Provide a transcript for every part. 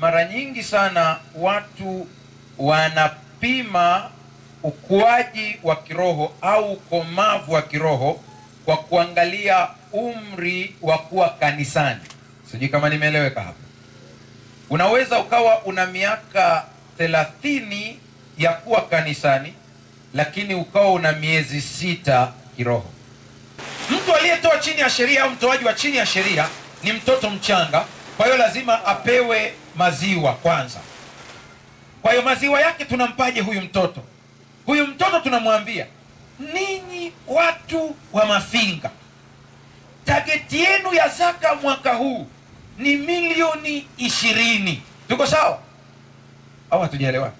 mara nyingi sana watu wanapima ukuaji wa kiroho au ukomavu wa kiroho kwa kuangalia umri wa kuwa kanisani. Sijui kama nimeeleweka hapo. Unaweza ukawa una miaka thelathini ya kuwa kanisani, lakini ukawa una miezi sita kiroho. Mtu aliyetoa chini ya sheria au mtoaji wa chini ya sheria ni mtoto mchanga, kwa hiyo lazima apewe maziwa kwanza. Kwa hiyo maziwa yake tunampaje huyu mtoto? Huyu mtoto tunamwambia, ninyi watu wa Mafinga, tageti yenu ya zaka mwaka huu ni milioni ishirini. Tuko sawa au hatujaelewana?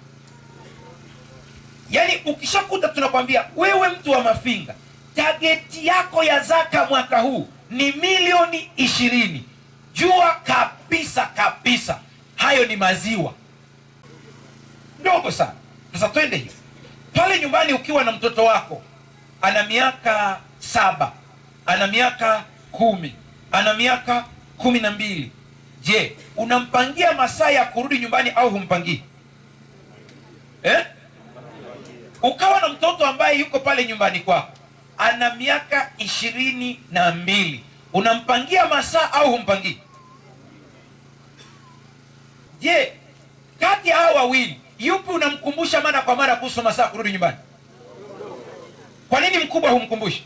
Yaani ukishakuta tunakwambia wewe mtu wa Mafinga, tageti yako ya zaka mwaka huu ni milioni ishirini, jua kabisa kabisa hayo ni maziwa ndogo sana. Sasa twende hivi pale nyumbani, ukiwa na mtoto wako ana miaka saba, ana miaka kumi, ana miaka kumi na mbili, je, unampangia masaa ya kurudi nyumbani au humpangii eh? Ukawa na mtoto ambaye yuko pale nyumbani kwako ana miaka ishirini na mbili, unampangia masaa au humpangii? Je, kati ya hao wawili yupi unamkumbusha mara kwa mara kuhusu masaa kurudi nyumbani? Kwa nini mkubwa humkumbushi?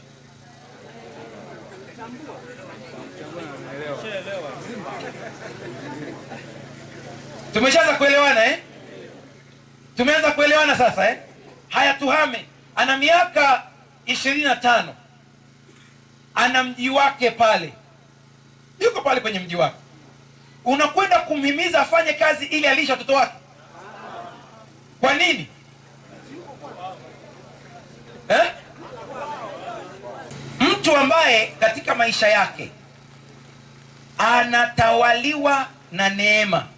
Tumeshaanza kuelewana eh? Tumeanza kuelewana sasa eh? Haya, tuhame. Ana miaka ishirini na tano, ana mji wake pale, yuko pale kwenye mji wake, unakwenda kumhimiza afanye kazi ili alisha watoto wake kwa nini eh? Mtu ambaye katika maisha yake anatawaliwa na neema,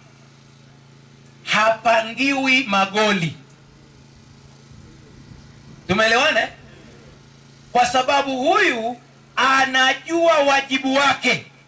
hapangiwi magoli. Tumeelewana eh? Kwa sababu huyu anajua wajibu wake.